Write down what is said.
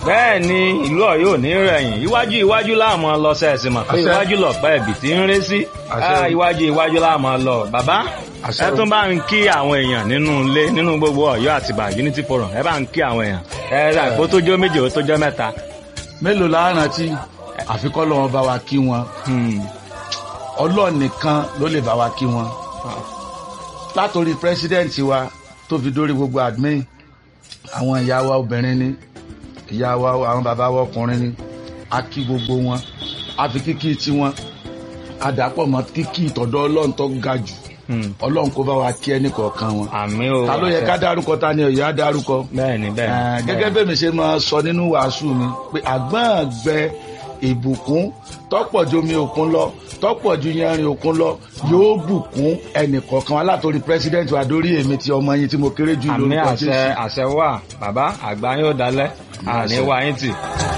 bẹ́ẹ̀ ni ìlú Ọ̀yọ́ ò ní rẹ̀yìn iwájú iwájú láàmú lọ sẹ́ẹ̀sì mọ̀ pé Àṣẹ. iwájú lọ̀pẹ́ ẹ̀bì tí ń ré sí Àṣẹ. Ah, iwájú iwájú láàmú lọ bàbá Àṣẹ ẹ o. tún bá ń kí àwọn èèyàn nínú ilé nínú gbogbo Ọ̀yọ́ àtìbà Unity Forum ẹ bá ń kí àwọn èèyàn ẹ rà kó tó jọ méje ó tó jọ mẹ́ta. mélòó la rántí àfikọ́ lọ́wọ́ bá wa kí wọn Hmm. ọlọ́ọ̀ nìkan ló lè bá wa kí wọn látòrí president wa tó fi dórí gbogbo admin àwọn ìyá wa obìnrin ni ìyá wa àwọn bàbá wa ọkùnrin ni a kí gbogbo wọn a fi kíkí tiwọn a dàpọ̀ mọ́ kíkí ìtọ́dọ̀ ọlọ́run tó ga jù Hmm. ọlọ́run kó bá wa kí ẹnì kọ̀ọ̀kan wọn àmì o ta ló yẹ ká dárúkọ ta ni ọ̀yọ́ á dárúkọ bẹ́ẹ̀ ni bẹ́ẹ̀ Eh, ni. gẹ́gẹ́ bẹ́ẹ̀ mi ṣe máa sọ nínú wàásù mi pé àgbọ̀ngbẹ ìbùkún tọ́pọ̀ ju omi òkun lọ tọ́pọ̀ ju yanrìn òkun lọ yóò bùkún ẹnìkọ̀ọ̀kan wa látòrí pírẹsidẹ́ǹtì wa dórí èmi ti ọmọ yín tí mo kéré jù àmì lórúkọ àṣẹ Jésù. àṣẹ wà bàbá àgbà yóò dalẹ̀ àní wá yín tì.